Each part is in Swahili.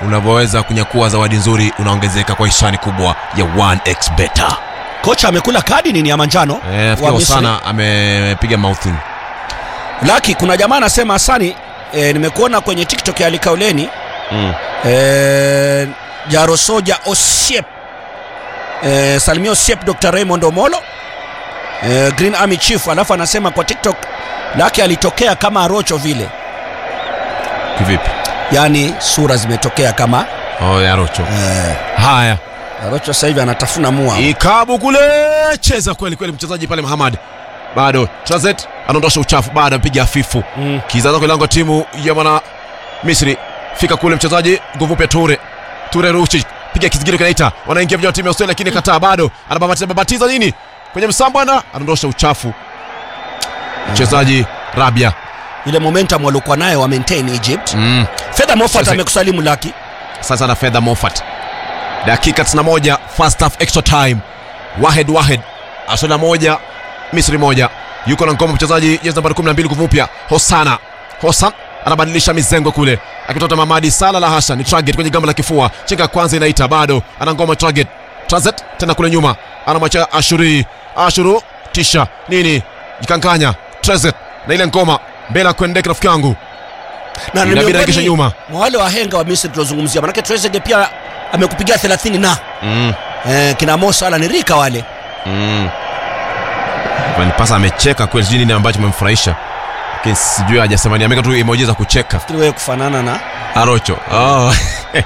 unavyoweza kunyakua zawadi nzuri unaongezeka kwa hisani kubwa ya 1x beta kocha amekula kadi nini ya manjano Eh, wa nafikiri Misri. sana amepiga mouthing laki kuna jamaa anasema hasani e, nimekuona kwenye tiktok ya alikauleni mm. e, jarosoja osiep e, salimia osiep dr raymond omolo e, green army chief alafu anasema kwa tiktok laki alitokea kama rocho vile kivipi yaani sura zimetokea kama oh, ya rocho e, haya rocho sasa hivi anatafuna mua ikabu kule cheza kweli kweli mchezaji pale Muhammad bado Trazet anaondosha uchafu bado amepiga hafifu Mm. kizaza kwa lango timu ya mwana Misri fika kule mchezaji nguvu pia Ture Ture Ruchi piga kizigiro kinaita wanaingia vijana wa timu ya Australia lakini kataa bado anababatiza babatiza nini kwenye msambwana anaondosha uchafu mchezaji Rabia ile momentum waliokuwa nayo wa maintain egypt mm. fedha mofat Sasa- amekusalimu laki sasa na fedha Moffat dakika 91 first half extra time Wahed Wahed Australia moja Misri moja yuko na ngoma mchezaji jezi nambari 12 kuvupya Hosana Hosan anabadilisha mizengo kule akitoka Mamadi Sala la hasha ni target kwenye gamba la kifua chenga ya kwanza inaita bado ana ngoma target Transit tena kule nyuma anamwacha Ashuri Ashuru tisha nini jikankanya Transit na ile ngoma mbele ya kuendeka rafiki yangu na ni inabidi miongoni arekeshe nyuma mwa wale wahenga wa misri tuliozungumzia manake Trezeguet pia amekupigia 30 na mm. eh, kina Mo Salah ni rika wale Mm. Van Pasa amecheka kweli, sijui nini ambacho memfurahisha, lakini sijui hajasema ni, ameweka tu emoji za kucheka. fikiri wewe kufanana na Arocho oh.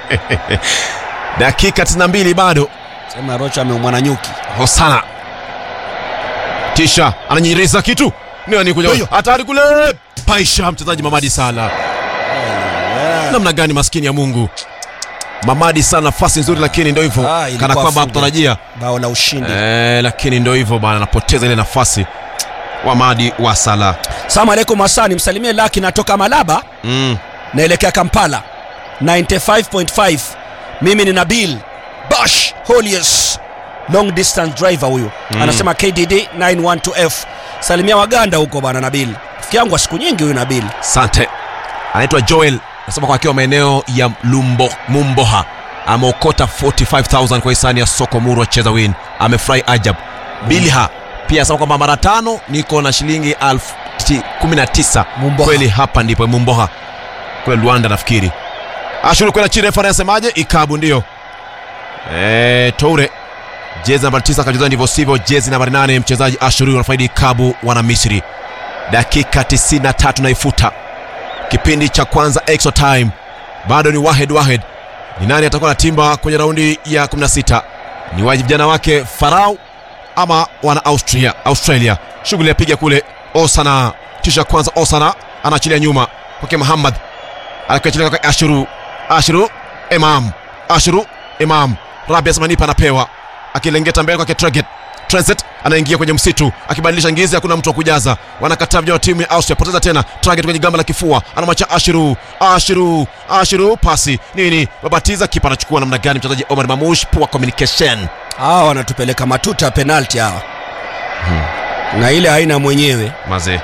dakika 92 bado, sema Rocha ameumwa na nyuki Hosana tisha ananyiriza kitu nani kuja Huyo. hatari kule, paisha mchezaji Mamadi Sala. Namna gani maskini ya Mungu, Mamadi Sala nafasi nzuri, lakini ndio hivyo Ah, ilikuwa kana kwamba funge. hakutarajia bao la ushindi eh, lakini ndio hivyo bana, anapoteza ile nafasi Mamadi wa Sala salamu alaikum hasani msalimie laki natoka malaba mm. naelekea kampala 95.5 mimi ni nabil bash holius long distance driver huyu Mm. anasema kdd 912f salimia waganda huko bwana nabil rafiki yangu wa siku nyingi huyu nabil Sante anaitwa Joel, nasema kwa akiwa maeneo ya Lumbo, Mumboha ameokota 45000 kwa hisani ya soko muru cheza win, amefurahi ajab. Bilha pia anasema kwamba mara tano niko na shilingi elfu ti- kumi na tisa. Mumboha. Kweli hapa ndipo Mumboha kule Luanda nafikiri. Ashuru kwenda chini, refa anasemaje? Ikabu ndio eh, Toure jezi nambari 9 akacheza ndivyo sivyo, jezi nambari 8 mchezaji Ashuru anafaidi Ikabu wana Misri. Dakika 93 naifuta kipindi cha kwanza extra time bado ni wahed wahed ni nani atakuwa na timba kwenye raundi ya 16 ni wa vijana wake farau ama wana austria australia shughuli yapiga kule osana tisha kwanza osana anaachilia nyuma kwake muhammad anakiachilia kwake ashuru ashuru imam ashuru imam rabi asmanipa anapewa akilengeta mbele kwake traget Transit anaingia kwenye msitu akibadilisha ngizi, hakuna mtu wa kujaza. Wanakataa vijana wa timu ya Austria, poteza tena target kwenye gamba la kifua, anamwacha Ashiru, Ashiru, Ashiru, pasi nini, babatiza, kipa anachukua namna gani? Mchezaji Omar Mamush, poor communication. hawa wanatupeleka matuta ya penalti hawa na ile haina mwenyewe Mazee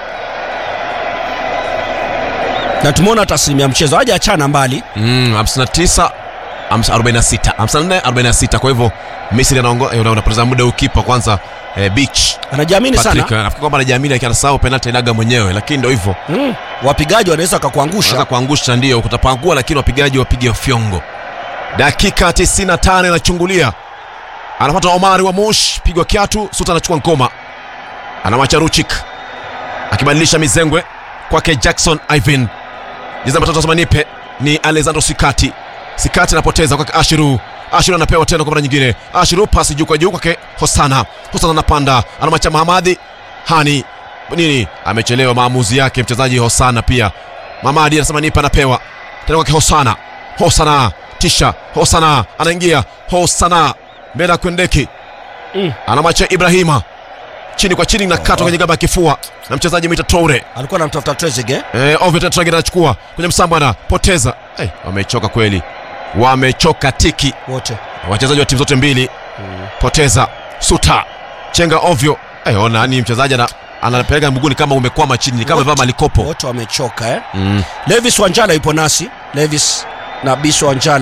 na tumeona taslimu ya mchezo haja achana mbali mm, 59 50, 46 54 46. Kwa hivyo Misri anaongoza, eh, unapoteza muda ukipa kwanza. Eh, beach anajiamini Patrick sana nafikiri kwamba anajiamini, lakini anasahau penalti inaga mwenyewe, lakini ndio hivyo mm. wapigaji wanaweza Unaweza wakakuangusha kuangusha ndio kutapangua, lakini wapigaji wapige fyongo. Dakika 95 inachungulia, anapata Omari wa Mosh, pigwa kiatu, Suta anachukua ngoma, anamwacha Ruchik akibadilisha mizengwe kwake Jackson Ivan. Jezi namba tatu asema nipe ni Alexandro Sikati. Sikati anapoteza kwake Ashiru. Ashiru anapewa tena kwa mara nyingine. Ashiru pasi juu kwa juu kwake Hosana. Hosana anapanda, anamwacha Mahamadi Hani nini, amechelewa maamuzi yake mchezaji Hosana pia. Mamadi anasema nipe, anapewa tena kwake Hosana. Hosana tisha, Hosana anaingia, Hosana mbele ya Kwendeki Mm. anamwacha Ibrahima chini kwa chini na katwa kwenye gamba ya kifua na mchezaji Mita Toure. alikuwa anamtafuta Trezeguet Eh, Oviedo Traoré anachukua kwenye msambo anapoteza. Eh, wamechoka kweli, wamechoka tiki wote wachezaji wa timu zote mbili. Poteza Suta chenga ovyo. Eh, ona ni mchezaji ana anapeleka mguuni kama umekwama chini, ni kama Wote- amevaa malikopo. wote wamechoka eh? Mm. Levis Wanjala yupo nasi Levis na Biso Wanjala